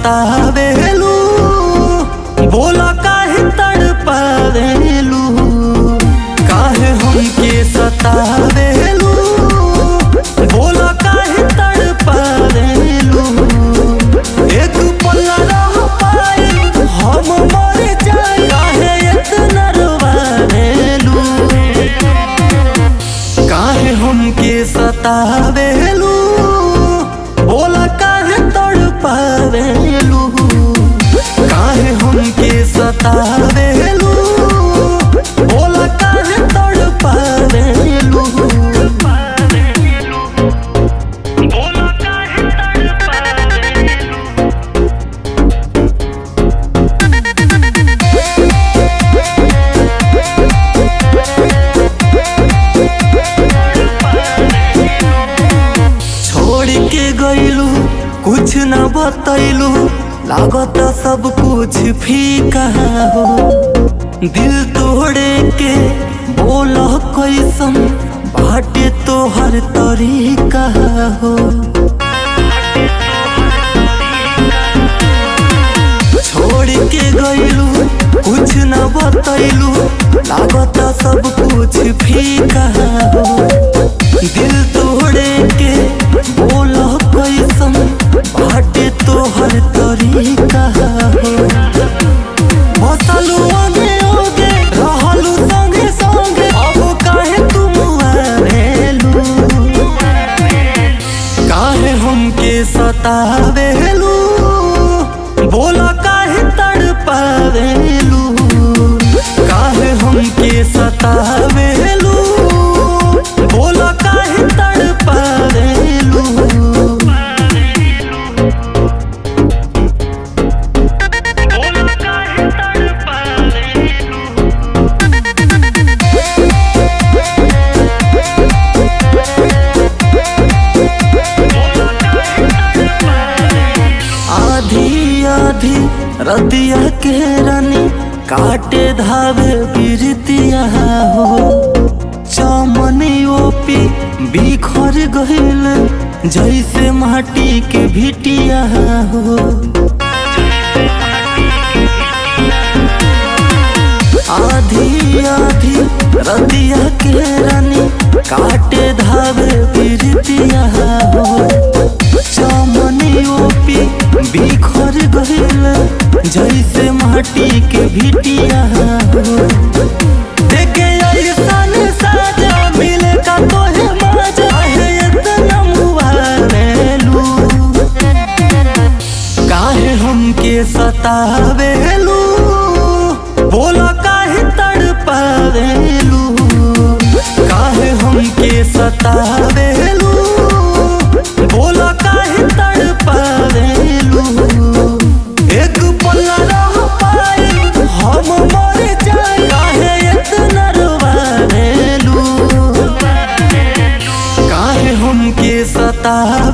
सतावेलू बोला काहे तड़पावेलू काहे हमके सतावेलू बोला काहे तड़पावेलू एक पल्ला रह पाए हम मर जाए काहे इतना रोवावेलू काहे हमके सतावेलू बोला काहे तड़पावेलू काहे हमके सतावेलू बोला काहे तड़पावेलू बोला काहे तड़पावेलू छोड़ के गईलू कुछ न बतैलू लागत सब कुछ फीका हो दिल तोड़े के बोल कैसन बाटे तोहर तरीका हो छोड़ के गईलू कुछ न बतैलू लागत सब कुछ फीका हो दिल तोड़े के बोल कैसन बाटे तोहर तरीका हो बसलू आगे आगे रहलू संगे संगे अब काहे तुम आवेलू काहे हमके सतावेलू बोला काहे तड़पावेलू काहे हमके सतावेलू बोला काहे तड़पावेलू बोला काहे तड़पावेलू बोला काहे तड़पावेलू आधी आधी रतिया के रानी काटे धावे बिरतिया हो चमनी ओपी बिखर गइल जैसे माटी के भिटिया हो आधी आधी रतिया के रानी काटे धावे बिरतिया हो चमनी ओपी बिखर गइल जैसे माटी के भिटिया हो देखे ऐसन साजा मिले का तोहे मजा है इतना मुआवेलू काहे हमके सतावेलू बोला काहे तड़पावेलू काहे हमके सतावेलू बोला काहे तड़पावेलू एक पल्ला रह पाए हम मर जाए काहे इतना रोवावेलू काहे हमके सता